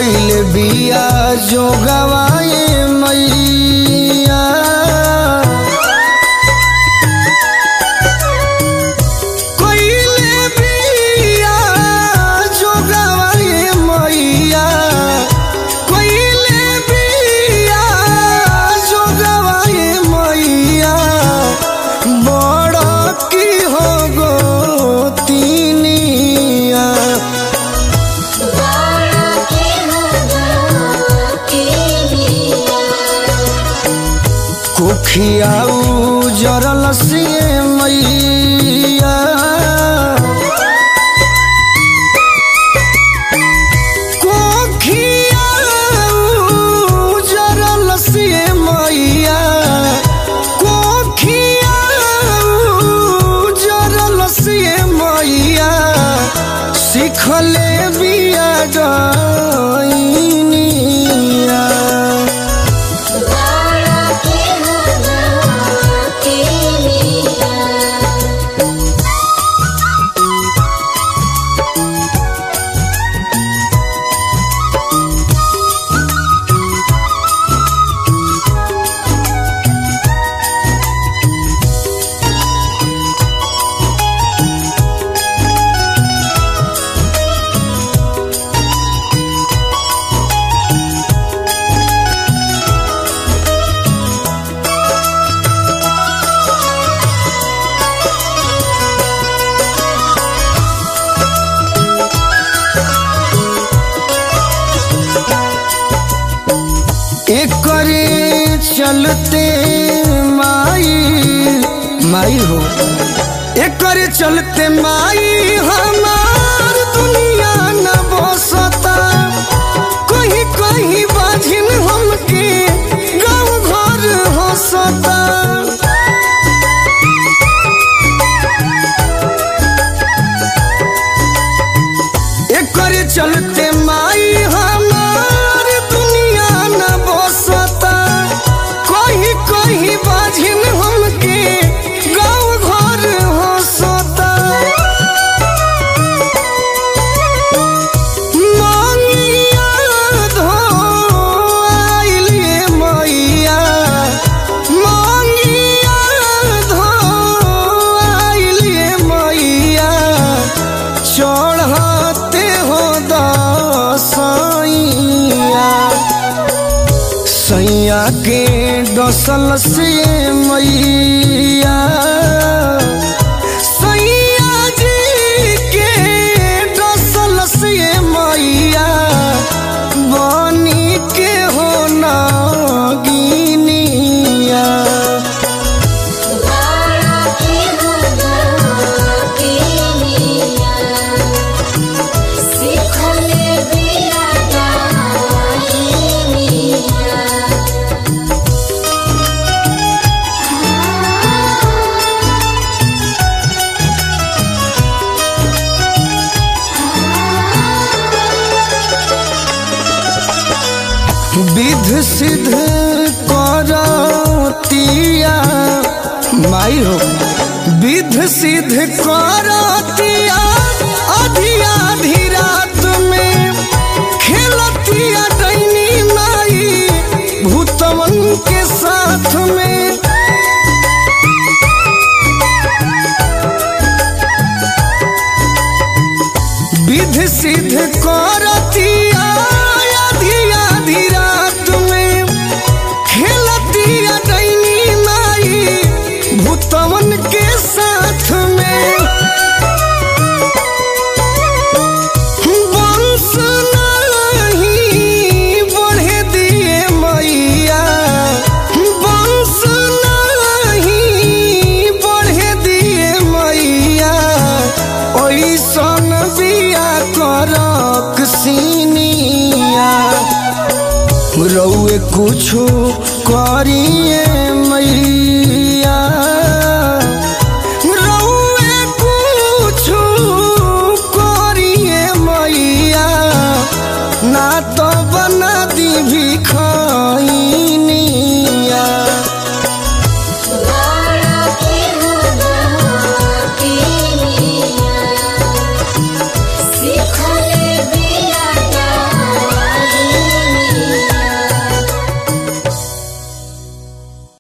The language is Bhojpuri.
कैले बिया जो गवाए मैया कैले बिया जो गवाए मैया कैले बिया जो गवाए मैया बड़ा की हो गो तीनिया बाड़ा के होगा के लिया कुखियाऊ जरल से मैया कोखियाऊ जरल से मैया कोखियाऊ जरल से मैया सिखले बिया गईनिया बाड़ा के होगा के लिया एकरे चलते माई माई हो एकरे चलते माई हमार दुनिया न बसता कहीं कहीं बाझिन हमके गाँव घर हंसता एकरे चलते माई हमार दुनिया न बसता कहीं कहीं बाझिन हमके गाँव घर हंसता मांगिया धो आइलिए मैया मांगिया धो आइलिए मैया चढ़ते हो दसैया सैया के डसल से मैया सैया जी के डसल से मैया बनी के हो नागिनिया बाड़ा के होगा के लिया सिखले बिया गाइनिया विध सिद्ध करतिया माई हो विध सिद्ध करतिया अधिया आधी रात में खेलतिया डैनी माई भूतवन के साथ में विध सिद्ध करतिया आधी आधी रात में खेलतिया डैनी माई भूतवन के साथ में वंश नहीं बढ़े दिए मैया वंश नहीं बढ़े दिए मैया ओइसन बिया करक सीनिया रउए कुछो करिए मैया रउए कुछो करिए मैया ना तो बना दी भिखाइन